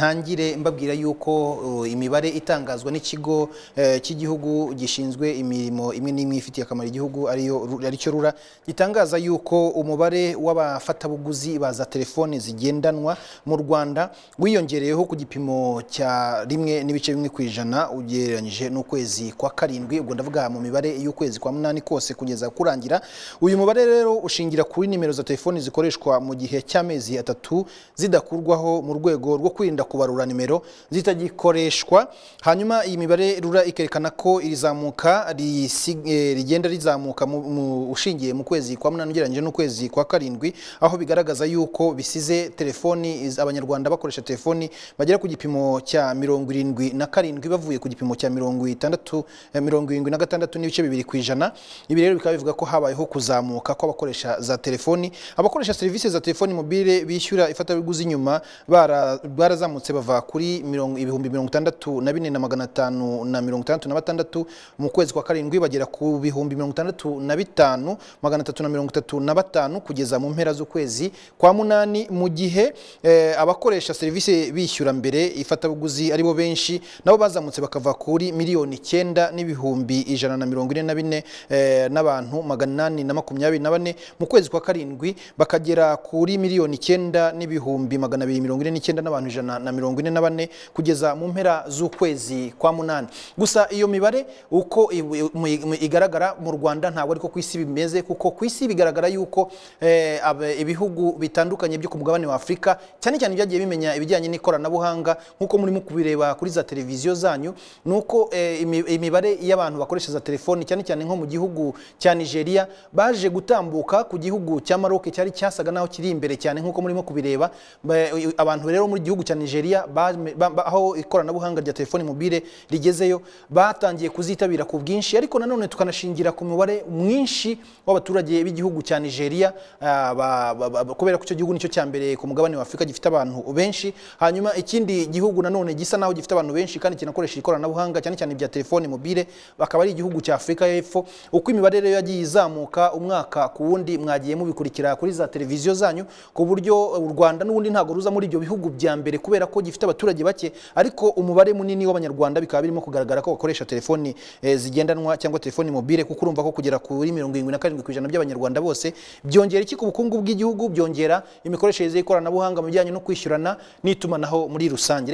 ntangire mbabwira yuko uh, imibare itangazwa n'ikigo eh, cy'igihugu gishinzwe imirimo imwe n'imwe ifitiye akamaro igihugu ariyo Ru- aricyo rura gitangaza yuko umubare w'abafatabuguzi baza telefoni zigendanwa mu rwanda wiyongereyeho ku gipimo cya rimwe n'ibice bimwe ku ijana ugereranyije n'ukwezi kwa karindwi ubwo ndavuga mu mibare y'ukwezi kwa munani kose kugeza kurangira uyu mubare rero ushingira kuri nimero za telefoni zikoreshwa mu gihe cy'amezi atatu zidakurwaho mu rwego rwo kwirinda kubarura nimero zitagikoreshwa hanyuma iyi mibare rura ikerekana ko iri zamuka risi- eh, rigenda rizamuka mu- mu- ushingiye mu kwezi kwa munani ugereranyije n'ukwezi kwa karindwi aho bigaragaza yuko bisize telefoni iz- abanyarwanda bakoresha telefoni bagera ku gipimo cya mirongo irindwi na karindwi bavuye ku gipimo cya mirongo itandatu eh, mirongo irindwi na gatandatu n'ibice bibiri ku ijana ibi rero bikaba bivuga ko habayeho kuzamuka kw'abakoresha za telefoni abakoresha serivisi za telefoni mobile bishyura ifatabuguzi nyuma bara- barazamutse bava kuri mirongo- ibihumbi mirongo itandatu na bine na magana atanu na mirongo itandatu na batandatu mu kwezi kwa karindwi bagera ku bihumbi mirongo itandatu na bitanu magana atatu na mirongo itatu na batanu kugeza mu mpera z'ukwezi kwa munani mu gihe eh, abakoresha serivisi bishyura mbere ifatabuguzi aribo benshi nabo bazamutse bakava kuri miliyoni icyenda n'ibihumbi ijana na mirongo ine na bine eh, n'abantu magana inani na makumyabiri na bane mu kwezi kwa karindwi bakagera kuri miliyoni icyenda n'ibihumbi magana abiri mirongo ine n'icyenda n'abantu ijana na mirongo ine na bane kugeza mu mpera z'ukwezi kwa munani gusa iyo mibare uko i- i- mu- i- mu- igaragara mu rwanda ntabwo ariko ku isi bimeze kuko ku isi bigaragara yuko eh, ab- ibihugu bitandukanye byo ku mugabane wa afurika cyane cyane byagiye bimenya ibijyanye n'ikoranabuhanga nk'uko murimo kubireba kuri za televiziyo zanyu ni uko eh, imi- imibare y'abantu bakoresha za telefoni cyane cyane nko mu gihugu cya nigeria baje gutambuka ku gihugu cya maroc cyari cyasaga naho kiri imbere cyane nk'uko murimo kubireba Ba- abantu rero muri gihugu cya nigeria ba- ba- ba- aho ikoranabuhanga rya telefoni mobile rigezeyo batangiye kuzitabira ku bwinshi ariko nanone tukanashingira ku mubare mwinshi w'abaturage b'igihugu cya nigeria ah, ba- ba- ba- kubera ko icyo gihugu nicyo cya mbere ku mugabane wa afurika gifite abantu benshi hanyuma ikindi gihugu nanone gisa naho gifite abantu benshi kandi kinakoresha ikoranabuhanga cyane cyane ibya telefoni mobile bakaba ari igihugu cya afurika y'epfo uko imibare rero yagiye izamuka umwaka ku wundi mwagiye mubikurikira kuri za televiziyo zanyu ku buryo u rwanda n'ubundi ntabwo ruza muri ibyo bihugu bya mbere kubera ko gifite abaturage bake ariko umubare munini w'abanyarwanda bikaba birimo kugaragara ko bakoresha telefoni eh, zigendanwa cyangwa telefoni mobile kuko urumva ko kugera kuri mirongo irindwi na karindwi ku ijana by'abanyarwanda bose byongera iki ku bukungu bw'igihugu byongera imikoreshereze y'ikoranabuhanga mu bijyanye no kwishyurana n'itumanaho muri rusange